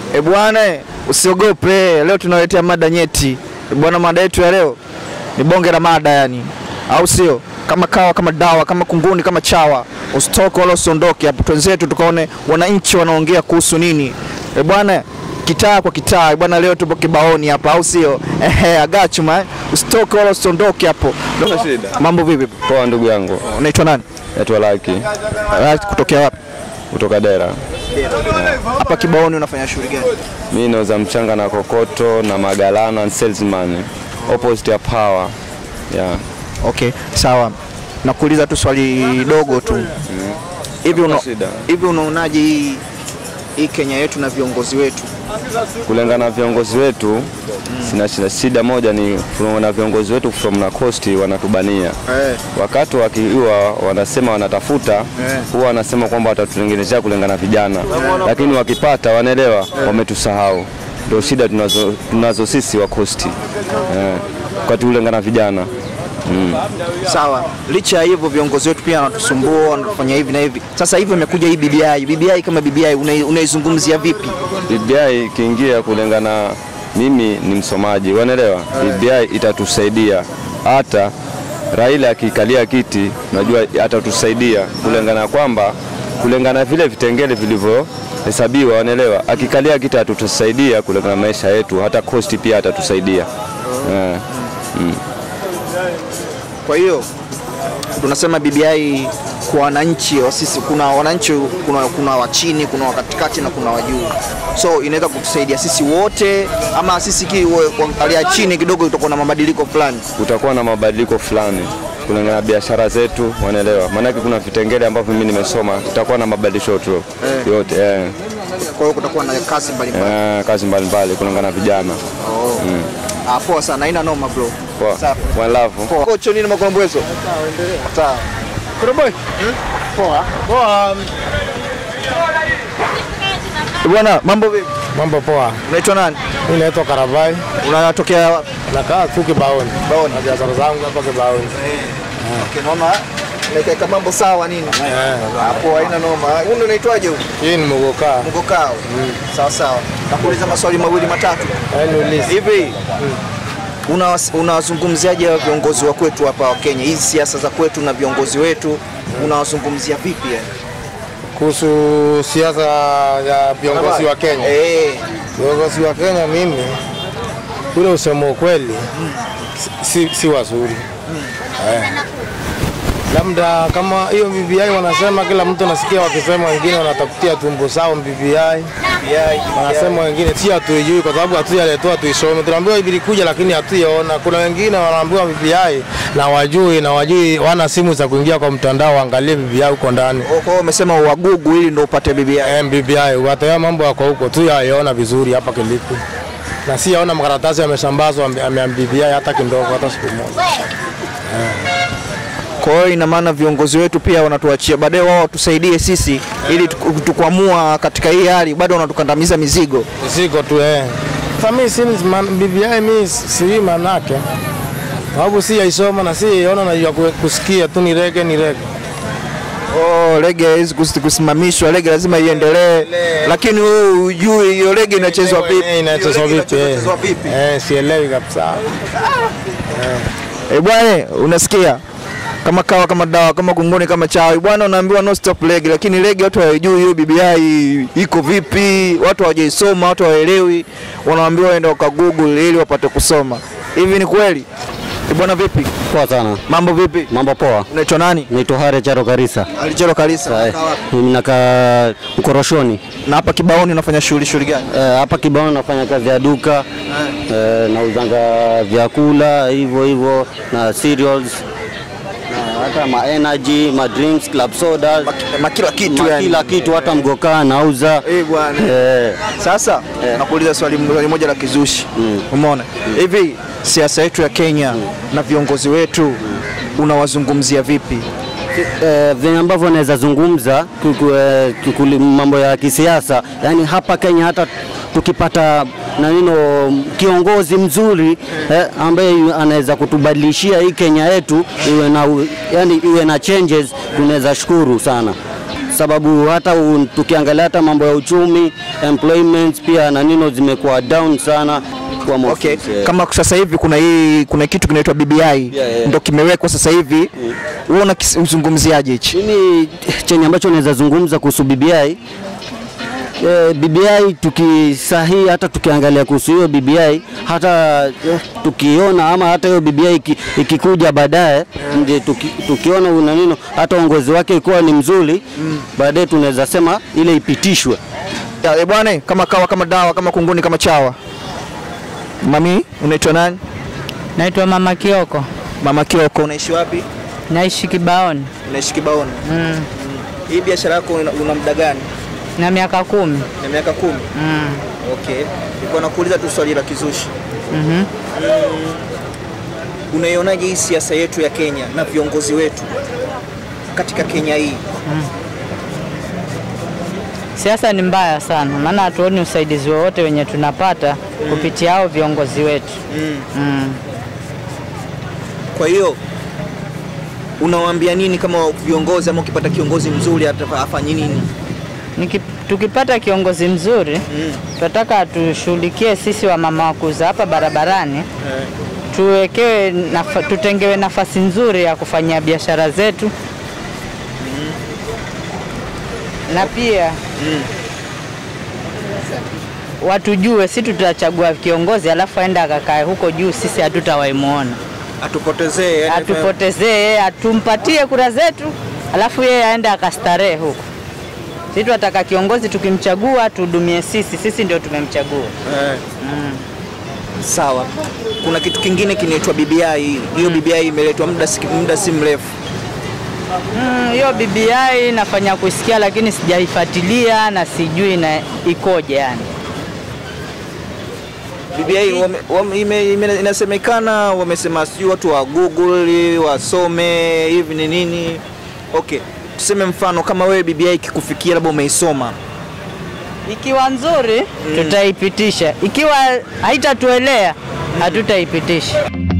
E bwana, usiogope. Leo tunaletea mada nyeti. E bwana, mada yetu ya leo ni bonge la mada yani, au sio? Kama kawa, kama dawa, kama kunguni, kama chawa. Usitoke wala usiondoke hapo, twenzetu tukaone wananchi wanaongea kuhusu nini. E bwana, kitaa kwa kitaa. E bwana, leo tupo kibaoni hapa, au sio? Ehe, agachuma eh. Usitoke wala usiondoke hapo. shida. Mambo vipi? Poa ndugu yangu, Unaitwa nani? naitwa Laki Ah, Kutokea wapi? kutoka Dera. Hapa kibaoni unafanya shughuli gani? Mi nauza mchanga na kokoto na magalana and salesman opposite ya power. Yeah. Okay, sawa. Nakuuliza tu swali dogo tu. Hivi una, shida. hivi unaonaje hii hii Kenya yetu na viongozi wetu? Kulingana na viongozi wetu sina shida, shida moja ni na viongozi wetu from na coast wanatubania Eh. wakati wakiwa wanasema wanatafuta huwa wanasema kwamba watatutengenezea kulingana na vijana, lakini wakipata wanaelewa wametusahau. Ndio shida tunazo, tunazo sisi wa coast eh, wakati kulingana na vijana Sawa. Licha ya hivyo viongozi wetu pia wanatusumbua, wanatufanya hivi na hivi. Sasa hivi imekuja hii BBI. BBI kama BBI unai- unaizungumzia vipi? BBI ikiingia kulingana, mimi ni msomaji, wanaelewa BBI itatusaidia hata Raila akikalia kiti, najua atatusaidia kulingana kwamba kulingana vile vitengele vilivyohesabiwa, wanaelewa akikalia kiti atatusaidia kulingana na maisha yetu, hata kosti pia atatusaidia eh. Kwa hiyo tunasema BBI kwa wananchi wa sisi, kuna wananchi, kuna, kuna wa chini, kuna wa katikati na kuna wa juu, so inaweza kutusaidia sisi wote, ama sisi ki- wa- kuangalia chini kidogo itakuwa na mabadiliko fulani. Kutakuwa na mabadiliko fulani kulingana na biashara zetu, wanaelewa maanake kuna vitengele ambavyo mimi nimesoma, tutakuwa na mabadiliko tu yote eh. Kwa hiyo kutakuwa na kazi mbalimbali. Eh, kazi mbalimbali kulingana na vijana. Ah, poa sana, haina noma bro. Poa. Safi. One love. Poa. Kocho nini makolombezo? Sawa. Boy. Poa. Poa. Bwana, mambo vipi? Mambo poa. Unaitwa nani? Mimi naitwa Karabai. Unatokea wapi? Nakaa tu Kibaoni. Kibaoni. Na biashara zangu hapa Kibaoni. Okay, naona naikaeka mambo sawa nini? Eh. Ah, poa, haina noma. Huyu unaitwaje huyu? Hii ni Mugoka. Mgokao. Sawa sawa. Nakuuliza maswali mawili matatu. Yaani ulisi. Hivi unawas- unawazungumziaje hawa viongozi wa kwetu hapa wa Kenya, hizi siasa za kwetu na viongozi wetu unawazungumzia vipi yani? Kuhusu siasa ya viongozi wa Kenya. Eh, Viongozi wa Kenya mimi ule usemo ukweli si, si wazuri. Eh. Labda kama hiyo BBI wanasema kila mtu nasikia wakisema wengine wanatafutia tumbo sao BBI. Wanasema wengine si hatuijui kwa sababu hatujaletewa tuisome. Tunaambiwa ilikuja lakini hatuiona. Kuna wengine wanaambiwa BBI na wajui na wajui wana simu za kuingia kwa mtandao waangalie BBI huko ndani. kwa hiyo umesema uwagugu ili ndo upate BBI. Eh, BBI wataya mambo yako huko tu yaona vizuri hapa Kilifi. Na si yaona makaratasi yamesambazwa ame- ame BBI hata kidogo hata siku moja. Kwa hiyo ina maana viongozi wetu pia wanatuachia baadaye, wao watusaidie sisi ili tuku- tukuamua katika hii hali, bado wanatukandamiza mizigo. Siko tu eh. Sasa mimi si man, BBI mimi si manake. Sababu si yaisoma na si yaona na ya ku- kusikia tu ni rege ni rege. Oh, rege haiwezi kus- kusimamishwa, rege lazima iendelee, lakini wewe hujui hiyo rege inachezwa vipi, Eh, Inachezwa Hiyo rege vipi? eh. inachezwa vipi? Eh, sielewi kabisa. Eh bwana, unasikia kama kawa kama dawa kama kunguni kama chawi bwana, unaambiwa no stop leg, lakini leg watu hawajui hiyo BBI iko vipi, watu hawajaisoma, watu hawaelewi, wanaambiwa waende waka Google ili wapate kusoma. Hivi ni kweli? Eh bwana, vipi Poa sana. mambo, vipi? Mambo poa. Unaitwa nani? Naitwa Hare Charo Karisa. Alichelo Kalisa. Eh, Unakaa wapi? Mimi nakaa Mkoroshoni. Na hapa Kibaoni unafanya shughuli shughuli gani? Eh, Hapa Kibaoni nafanya kazi ya duka. Eh, nauzanga vyakula hivyo hivyo na cereals na hata ma energy, ma drinks, club sodas, Na kila kitu ma yani. kila kitu hata mgokaa nauza. Eh bwana. Eh, Sasa Eh. nakuuliza swali swali moja la kizushi. Umeona? Hivi siasa yetu ya Kenya na viongozi wetu unawazungumzia vipi? eh, venye ambavyo naweza zungumza kuku- eh, kukuli- mambo ya kisiasa, yani hapa Kenya hata tukipata na nino kiongozi mzuri eh, ambaye yu- anaweza kutubadilishia hii Kenya yetu iwe na, u- yani iwe na changes, tunaweza shukuru sana. sababu hata u, tukiangalia hata mambo ya uchumi employment pia na nino zimekuwa down sana kwa Okay. maofisi, eh. Kama sasa hivi kuna hii kuna kitu kinaitwa BBI yeah. ndo kimewekwa sasa hivi. Wewe unakizungumziaje hichi? Mimi chenye ambacho naweza zungumza kuhusu BBI eh, BBI tukisahihi, hata tukiangalia kuhusu hiyo BBI, hata eh, tukiona ama hata hiyo BBI iki- ikikuja baadaye ndio tuki, tukiona una nino hata uongozi wake ikuwa ni mzuri baadaye tunaweza sema ile ipitishwe. Ya, eh, bwana kama kawa kama dawa kama kunguni kama chawa. Mami, unaitwa nani? Naitwa Mama Kioko, Mama Kioko, unaishi wapi? naishi Kibaoni Unaishi Kibaoni. mm. Hii biashara yako una, una muda gani? na miaka kumi Na miaka kumi. mm. Okay. Nilikuwa nakuuliza tu swali la kizushi. mm Unaionaje hii siasa yetu ya Kenya na viongozi wetu katika Kenya hii? Siasa ni mbaya sana, maana hatuoni usaidizi wowote wenye tunapata kupitia hao viongozi wetu Mm. mm. Kwa hiyo unawaambia nini kama viongozi ama ukipata kiongozi mzuri ata- afanye nini? Niki, tukipata kiongozi mzuri Mm. tunataka atushughulikie sisi wa mama wakuza hapa barabarani tuwekewe nafa, tutengewe nafasi nzuri ya kufanyia biashara zetu na pia watujue, si tutachagua kiongozi alafu aenda akakae huko juu, sisi hatutawaimuona, Atupotezee yani atupotezee, atumpatie kura zetu, alafu yeye aende akastarehe huko. Sisi tunataka kiongozi tukimchagua tuhudumie sisi, sisi ndio tumemchagua. Eh. Sawa. Kuna kitu kingine kinaitwa BBI. Hiyo BBI imeletwa muda si, muda si mrefu. Mm, hiyo BBI nafanya kusikia, lakini sijaifuatilia na sijui na ikoje yani. BBI wame, wame, ime, ime, inasemekana wamesema sijui watu wa Google wasome hivi ni nini. Okay, tuseme mfano kama wewe BBI ikikufikia labda umeisoma Ikiwa nzuri tutaipitisha, ikiwa haitatuelea hatutaipitisha.